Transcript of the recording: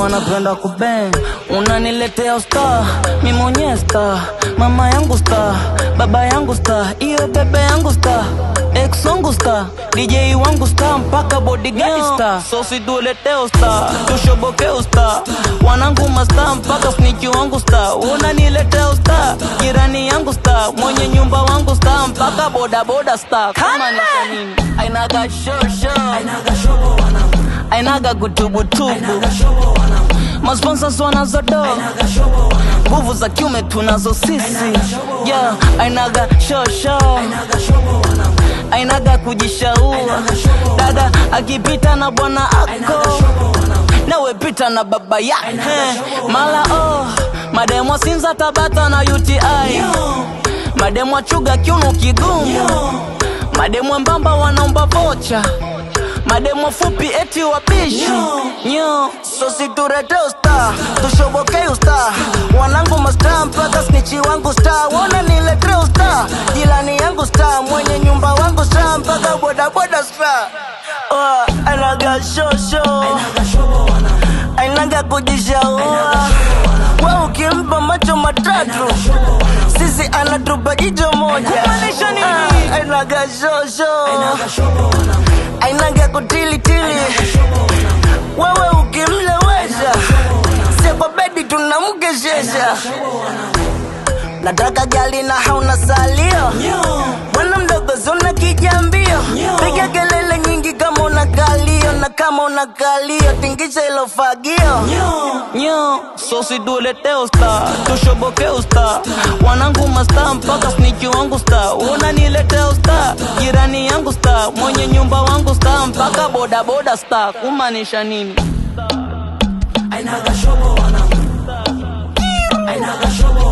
wanapenda kubeng, unaniletea usta, mi mwenyewe sta, mama yangu sta, baba yangu sta, iyo bebe yangu sta, ex wangu sta, DJ wangu sta, mpaka bodyguard sta, so situletee usta, tushoboke usta, wanangu masta, mpaka snitch wangu sta, unaniletea usta, jirani yangu sta, mwenye nyumba wangu sta, mpaka boda boda sta, kama ni kwa nini ainaga shosho ainaga kutubutubu masponsors wanazodo nguvu za kiume tunazo sisi yeah, ainaga shosho ainaga kujishaua dada akipita na bwana ako nawe pita na baba yake mala oh mademo sinza tabata na uti mademo chuga kiuno kigumu mademo mbamba wanaomba vocha mademo fupi eti wabishi nyo so siturete usta tushobokei usta wanangu masta mpaka snichi wangu sta wona niletre usta jilani yangu sta mwenye nyumba wangu sta mpaka bodaboda sta oh, anaga shosho ainaga kujishaua we ukimpa macho matatu sisi anatupa jicho moja Ah, ainaga shosho ainaga kutilitili wewe ukimlewesha sie kwa bedi tunamkeshesha nataka gali na hauna salio bwana mdogo zuna kijambio piga kelele nyingi kama una kalio na kama una kalio tingisha ilo fagio nyo so situletee usta tushoboke usta wanangu masta mpaka sniki wangu sta unaniletea usta jirani yangu sta mwenye nyumba wangu sta mpaka bodaboda sta kumaanisha nini Ainaga shobo wanangu Ainaga shobo